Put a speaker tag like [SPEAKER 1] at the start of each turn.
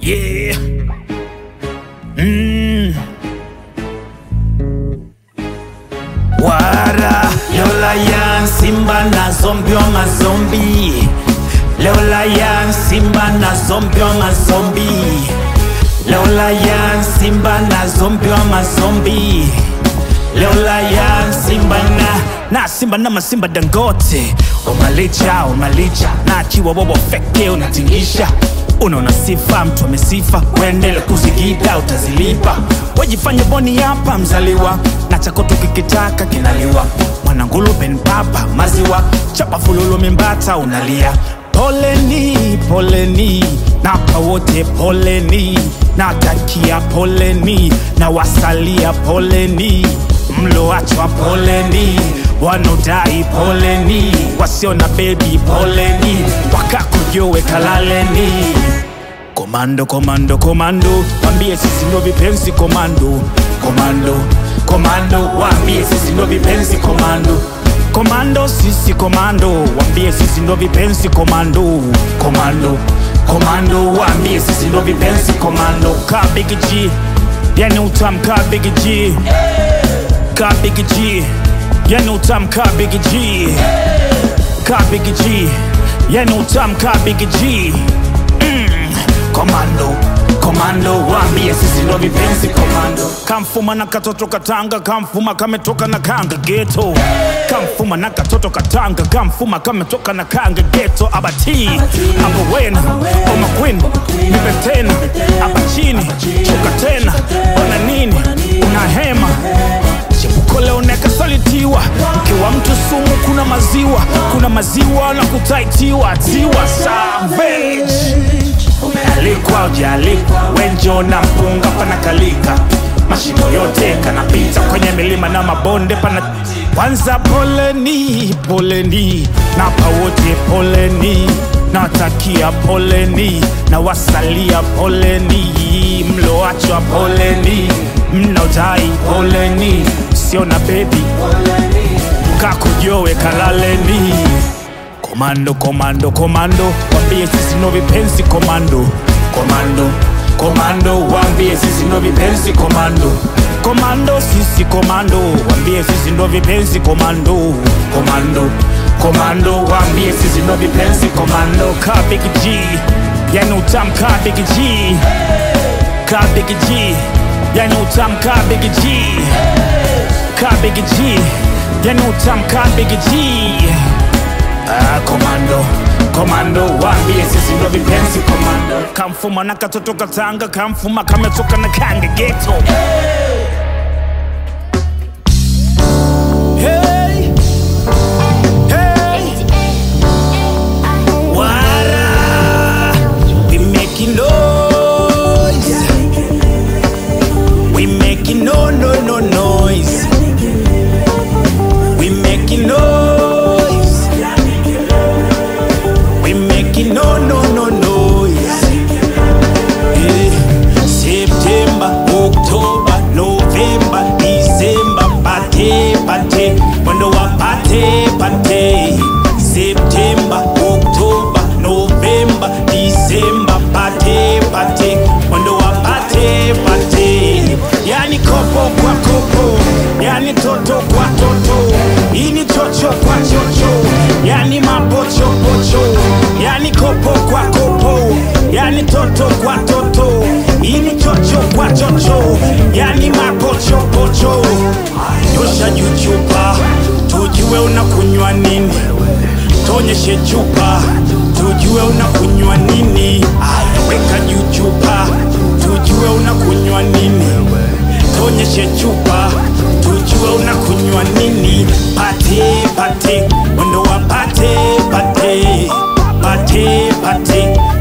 [SPEAKER 1] Yeah. Mm. Wara Lola yan Simba na zombi wa mazombi Lola yan Simba na zombi wa mazombi Lola yan Simba na zombi wa mazombi Lola yan Simba na na Simba na masimba dangote Umalicha umalicha na chiwa bobo feke unatingisha Unaona sifa mtu amesifa Wendele kuzigida utazilipa Wajifanye boni hapa mzaliwa Na chako tukikitaka kinaliwa Mwanangulu ben papa maziwa Chapa fululu mimbata unalia Poleni, poleni Napa wote poleni Natakia poleni Na wasalia poleni Mloachwa poleni Wanaodai poleni Wasio na bebi poleni Wakakujowe kalaleni Komando, komando, komando Wambie sisi ndo vipenzi komando Komando, komando Wambie sisi ndo vipenzi komando Komando, sisi komando Wambie sisi ndo vipenzi komando Komando, komando Wambie sisi ndo vipenzi komando Ka Big G Yani utam ka Big G Ka Big G Yani utam ka Big G Ka Big G Yani utam ka Big G mm. Komando, komando Wambie sisi ndo vipenzi komando Kamfuma na katoto katanga Kamfuma kametoka na kanga ghetto Kamfuma na katoto katanga Kamfuma kametoka na kanga ghetto Abati, aba wena Oma queen, nipe tena Aba chini, shuka tena Ona nini, una hema Chepuko leo nekasalitiwa Mkiwa mtu sumu kuna maziwa Kuna maziwa na kutaitiwa Tiwa savage Umealikwa ujaalikwa Wenjo na mpunga panakalika Mashimo yote kanapita kwenye milima na mabonde pana Kwanza poleni, poleni Napa wote poleni Nawatakia poleni na wasalia poleni Mloachwa poleni Mnaodai poleni Sio na bebi Kakujowe kalaleni Komando, komando, komando Wambie sisi ndo vipenzi komando Komando, komando Wambie sisi ndo vipenzi komando Komando, sisi komando Wambie sisi ndo vipenzi komando Komando, komando Wambie sisi ndo vipenzi komando Ka Big G Yani utam ka Big G Ka Big G Yani utam ka Big G Ka Big G Yani utam ka Big G Ah, komando komando wambie sisi ndo vipenzi komando kamfuma na katoto katanga kamfuma kametoka na kanga geto hey. Hey. Wara. We making noise. We making no no no noise. We making noise. We making no no no noise. Eh, September, October, November, December, pate pate, mwendo wa pate pate. September, October, November, December, pate pate, mwendo wa pate pate. Yani kopo kwa kopo, yani toto kwa toto, ini chocho kwa chocho, yani mapocho pocho, yani kopo kwa kopo, yani toto kwa toto, ini chocho kwa chocho, yani mapocho pocho. Nyosha juu chupa, tujue unakunywa nini, tonyeshe chupa, tujue unakunywa nini. Aya, weka juu chupa, tujue unakunywa nini tonyeshe chupa tujue unakunywa nini pate pate mwendo wa pate pate pate pate